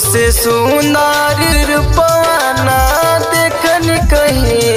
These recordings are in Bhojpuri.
से सुंदर रूपवाना देखन कहीं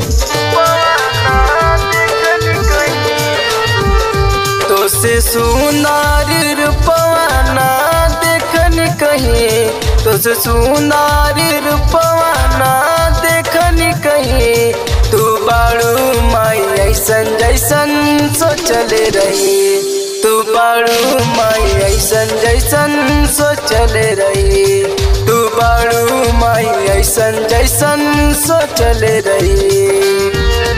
तो से सुंदर रूपवाना देखन कहीं तो से सुंदर रूपवाना देखन कहीं तू बाड़ू माई ऐसन जैसन सोचले रही तू बाड़ू माई ऐसन जैसन सोचले रही तू बाड़ू माई ऐसन जैसन सोचले रही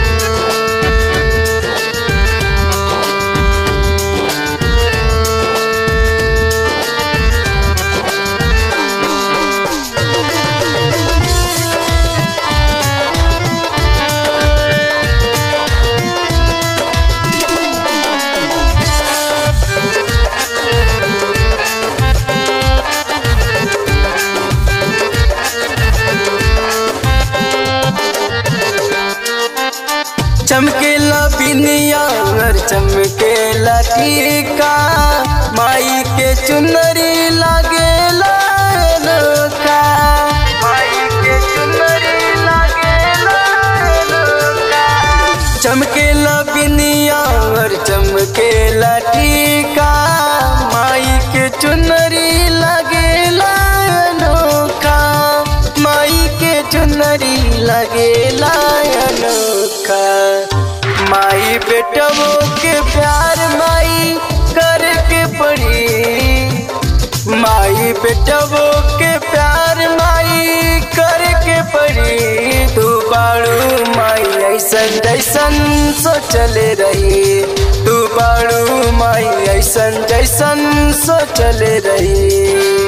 चमकेला बिनिया और चमकेला टीका माई के चुनरी लागेला नोका माई के चुनरी लागेला नोका चमकेला बिनिया और चमकेला टीका माई के चुनरी लागेला नोका माई के चुनरी लगेला अनोखा माई बेटवो के प्यार माई करके पड़ी माई बेटवो के प्यार माई करके पड़ी तू बाड़ू माई ऐसन जैसन सोचले रही तू बाड़ू माई ऐसन जैसन सोचले रही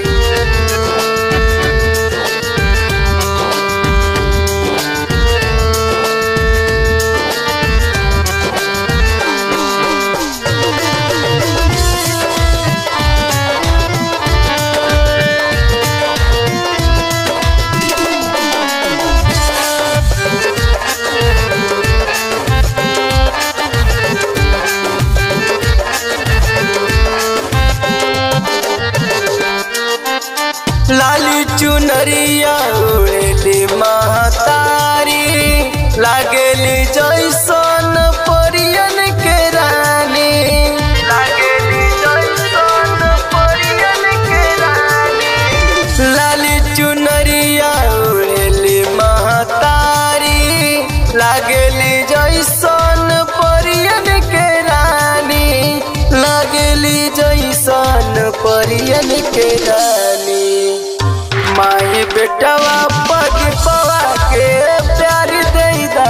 लाली चुनरिया उड़ेली महतारी लागेली जैसन परियन के रानी लागेली जैसन परियन के रानी लाली चुनरिया उड़ेली महतारी लागेली जैसन परियन के रानी लागेली जैसन परियन के रानी माई बेटवा पग पवा के प्यार देदा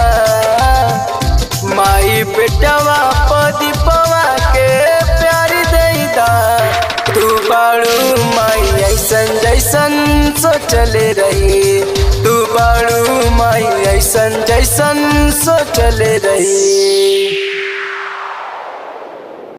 माई बेटवा पद पवा के प्यार देदा तू बाड़ू माई ऐसन जैसन सोचले रही तू बाड़ू माई ऐसन जैसन सोचले रही